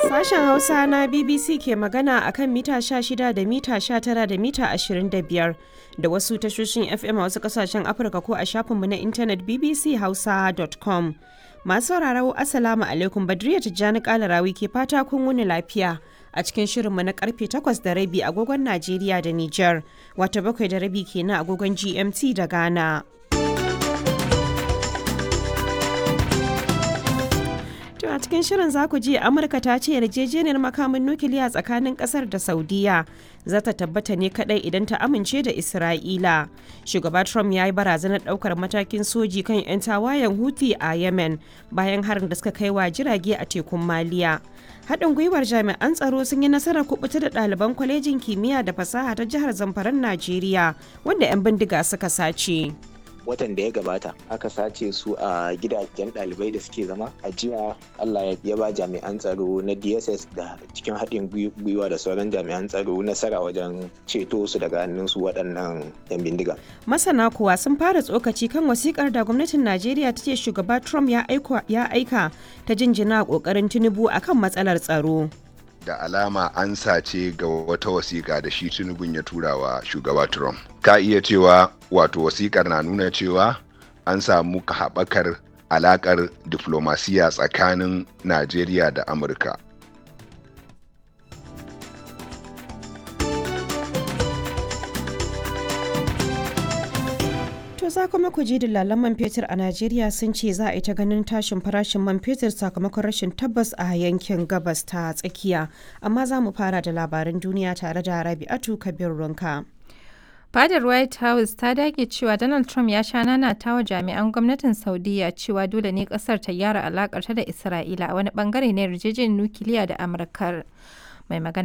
Sashen Hausa na BBC ke magana a kan mita 16 da mita 19 da mita 25 da wasu tashoshin FM a wasu kasashen Afirka ko a shafinmu na intanet bbchausa.com. Masu sauraro Assalamu alaikum Badriya Tijjani Kalarawi ke fata kun wuni lafiya a cikin shirinmu na karfe 8 da rabi agogon Najeriya da Nijar, wata bakwai da rabi kenan agogon GMT da Ghana. To a cikin shirin za ku ji Amurka ta ce yarjejeniyar makamin nukiliya tsakanin kasar da Saudiya za ta tabbata ne kadai idan ta amince da Isra'ila. Shugaba Trump ya yi barazanar daukar matakin soji kan 'yan tawayen Houthi a Yemen bayan harin da suka kai wa jirage a tekun Maliya. Haɗin gwiwar jami'an tsaro sun yi nasarar kubuta da ɗaliban kwalejin kimiyya da fasaha ta jihar Zamfaran Najeriya wanda 'yan bindiga suka sace. watan da ya gabata aka sace su a gidajen ɗalibai da suke zama a jiya allah ya ba jami'an tsaro na dss da cikin haɗin gwiwa da sauran jami'an tsaro nasara wajen ceto su daga hannun su waɗannan yan bindiga masana kuwa sun fara tsokaci kan wasikar da gwamnatin najeriya ta ce shugaba trump ya aika ta jinjina ƙoƙarin tinubu akan matsalar tsaro da alama an sace ga wata wasiƙa da shi tinubun ya tura wa shugaba trump ka iya cewa wato wasiƙar na nuna cewa an samu haɓakar alaƙar diflomasiya tsakanin najeriya da amurka To za kuma ku ji dillalan man fetur a Najeriya sun ce za a yi ta ganin tashin farashin man fetur sakamakon rashin tabbas a yankin gabas ta tsakiya. Amma za mu fara da labaran duniya tare da Rabi'atu Kabir Runka. Fadar White House ta dage cewa Donald Trump ya sha nanata wa jami'an gwamnatin Saudiya cewa dole ne kasar ta gyara alakar ta da Isra'ila a wani bangare na yarjejeniyar nukiliya da Amurkar. Mai magana